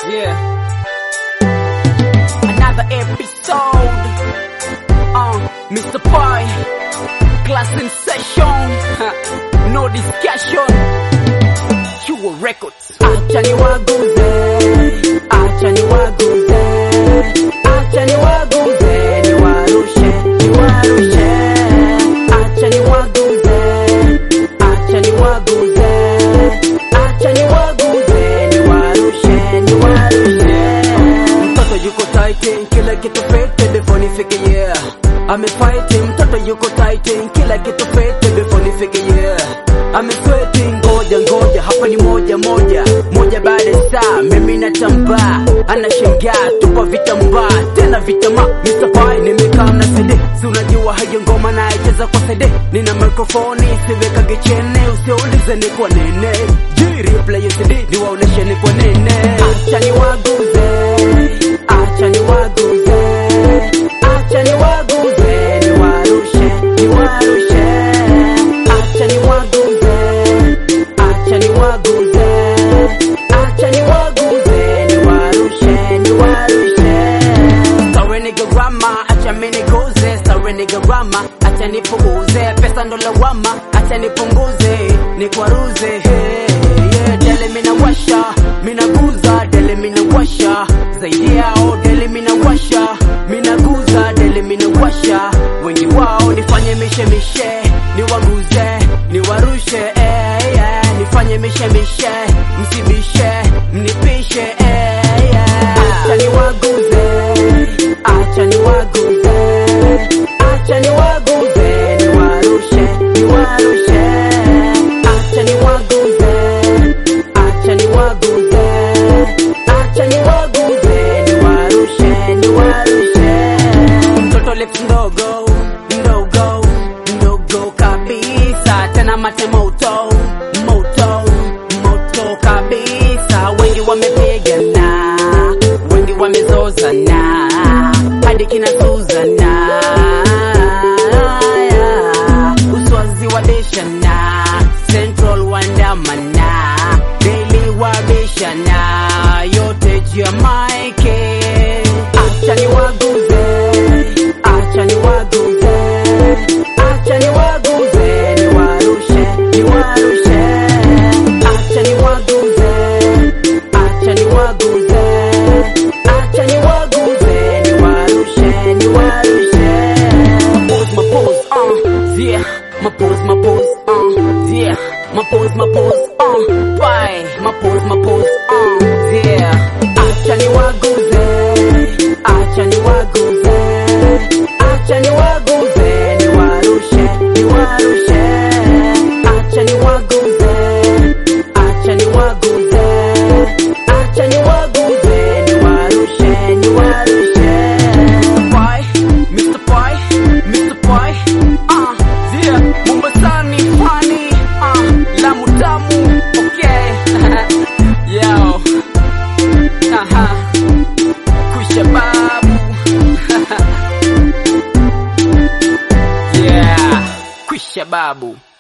Yeah. Another episode. Uh, Mr. Pie. Class in session. Huh. No discussion. You records. Acha niwaguze. Acha niwaguze. Acha niwaguze. Niwarushe. Niwarushe. Acha niwaguze. Acha niwaguze. Acha niwaguze. Niwarushe. Niwarushe. Mtoto yuko tight, kila kitu fete before nifike yeah. Amefight, mtoto yuko tight, kila kitu fete before nifike yeah. Amesweti, ngoja ngoja, hapa ni moja moja moja baada ya saa, mimi natambaa, anashangaa, tupa vitambaa tena vitama. Mr. Pai nimekaa na CD, si unajua hayo ngoma naicheza kwa CD, nina mikrofoni siwekage chene, usiulize ni kwa nene, jiri play your CD niwaoneshe ni kwa nene, acha niwaguze, acha niwaguze, acha niwaguze, niwarushe, niwarushe, acha niwaguze, acha niwaguze, acha niwaguze, niwarushe, niwarushe. Sorry nigga grama, acha mimi niguze. Sorry nigga grama, acha nipunguze. Pesa ndo lawama, acha nipunguze, nikwaruze. Hey, yeah, dele mina washa, mina guza, dele mina washa. Zaidi yao dele mina washa, mina guza, dele mina washa. Wengi wao nifanye mishe mishe, niwaguze, niwarushe. Eh, yeah, nifanye mishe mishe, msibishe, mnipishe. Eh, yeah. Acha niwaguze, acha niwaguze, acha niwaguze, niwarushe, niwarushe. Acha niwaguze, acha niwaguze, acha niwaguze, niwarushe, niwarushe. Mtoto lips ndogo, ndogo, ndogo kabisa, tena mate moto, moto, moto kabisa. Wengi wamepigana, wengi wamezozana, hadi kina Suzana. Uswazi wabishana, Central wandamana, Daily wabishana, yote juu ya maike. Acha niwaguze, acha niwaguze, acha niwaguze, niwarushe, niwarushe. Acha niwaguze, acha niwaguze, acha niwaguze, niwarushe, niwarushe. Pose my pose, uh, yeah. My pose, my pose, uh, yeah. My pose, my pose, uh, bye. My pose, my pose, uh, yeah. Acha niwaguze, acha niwaguze, acha niwaguze, niwarushe, niwarushe. Acha niwaguze, acha niwaguze, acha niwaguze, niwarushe, niwarushe. Pai, Mr. Pai, Mr. Pai, ah, yeah, Mombasani funny, ah, Lamu tamu, okay, yo, aha, Kwisha babu, yeah, Kwisha babu.